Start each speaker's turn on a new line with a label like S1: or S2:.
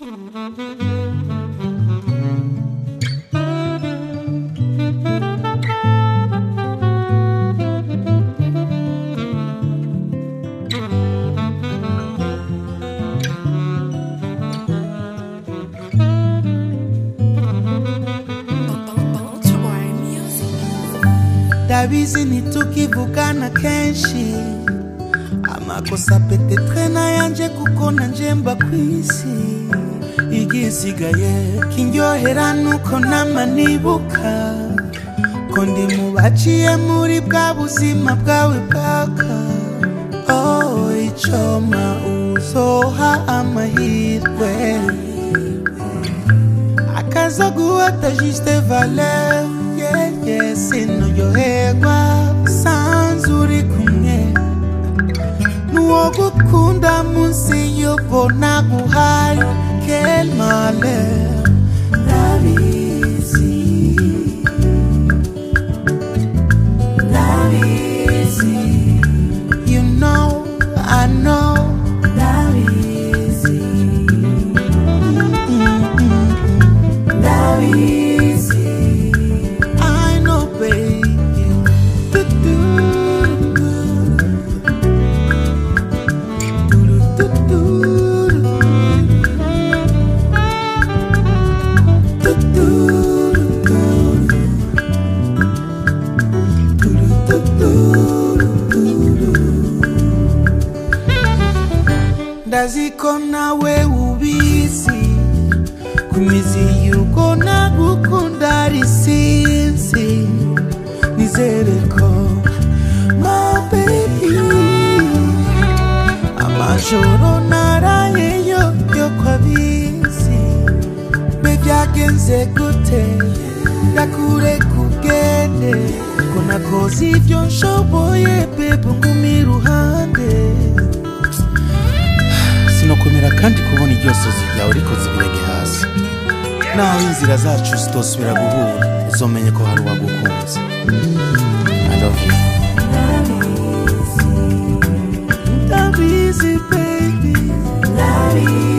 S1: ndabizi ntitukivugana kenshi amakosa petetre nayanje kuko nanje mba kwisi igisigaye kindyohera nuko nama nibuka ko ndi mu baciye muri bwa buzima bwawe bwaka oh icoma uzoha amahirwe akazoguhata juste valeur yeah, yeah, sinuryoherwa sanze uri kumwe nuwo gukunda munsi yubona guhaye quel malheur ndabizi ndabizi you know I know ndabizi ndabizi I know baby do do do do do ndaziko nawe ubizi kumizi yuko nagukunda ari sinzi nizere ko my baby amajoro narayeyo yo kwabizi mbe byagenze gute ndakure kugende ko nakoze ibyo nshoboye bebe ngumi iruhande sinokomera kandi kubona iryo sozi ryawe rikoze ibirenge hasi naho inzira zacu zitosubira guhura uzomenye ko hari uwagukunze I love you. ndabizi baby ndabizi